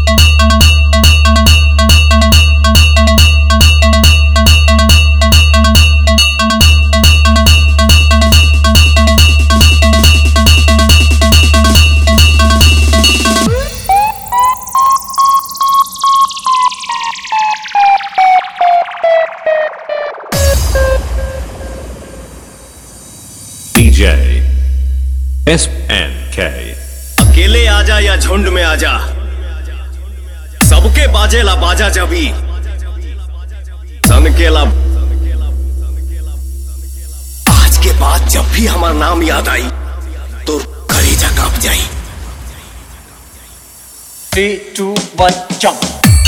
DJ S N K अकेले आजा या झुंड में आजा सबके बाजेला बाजा जबी सनकेला आज के बाद जब भी हमारा नाम याद आई तो कलेजा कांप जाई Three, two, one, jump.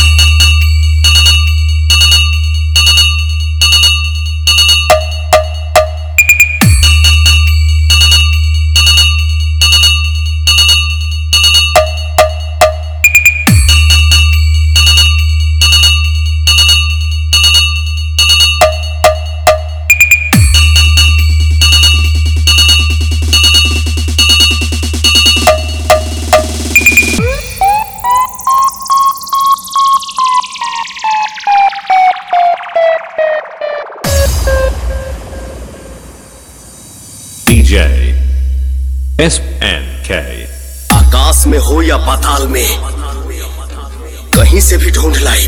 DJ S N K आकाश में हो या पाताल में कहीं से भी ढूंढ लाई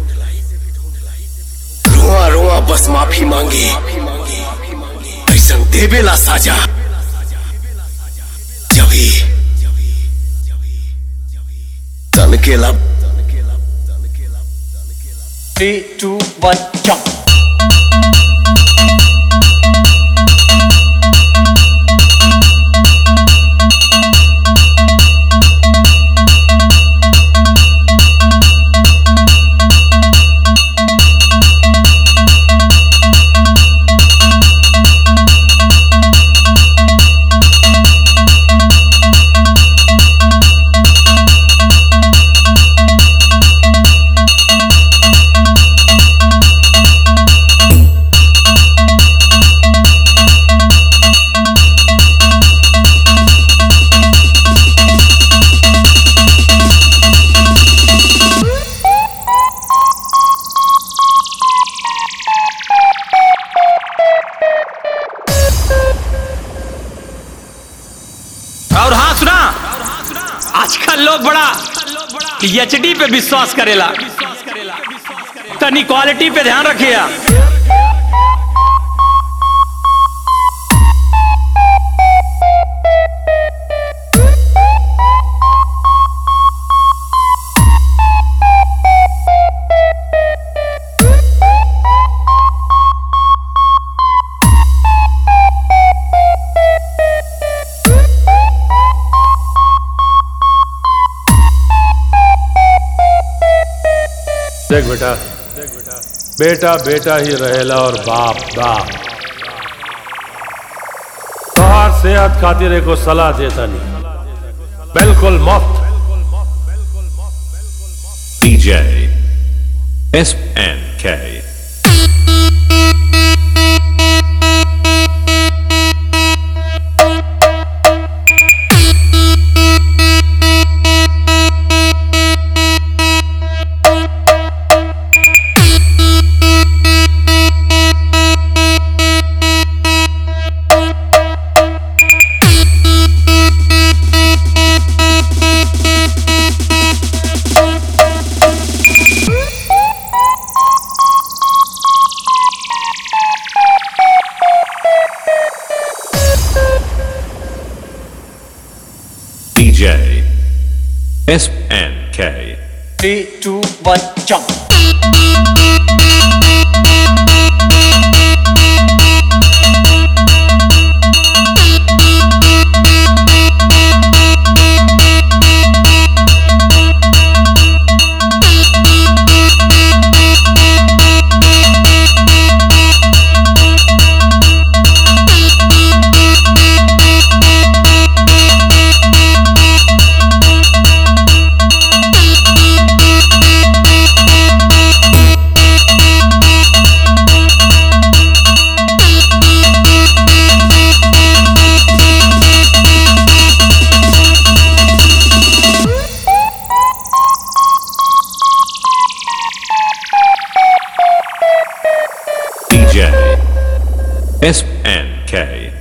रोआ रोआ बस माफी मांगे ऐसन देवेला साजा जभी तनकेला Three, two, one, jump. और हाँ सुना आजकल लोग बड़ा एचडी पे विश्वास करेला तनी क्वालिटी पे ध्यान रखिए देख बेटा बेटा बेटा ही रहेला और बाप बाप तोहार सेहत खातिर एको सलाह देता नहीं बिल्कुल मुफ्त DJ S N K DJ S N K Three, two, one, jump. Thank S N K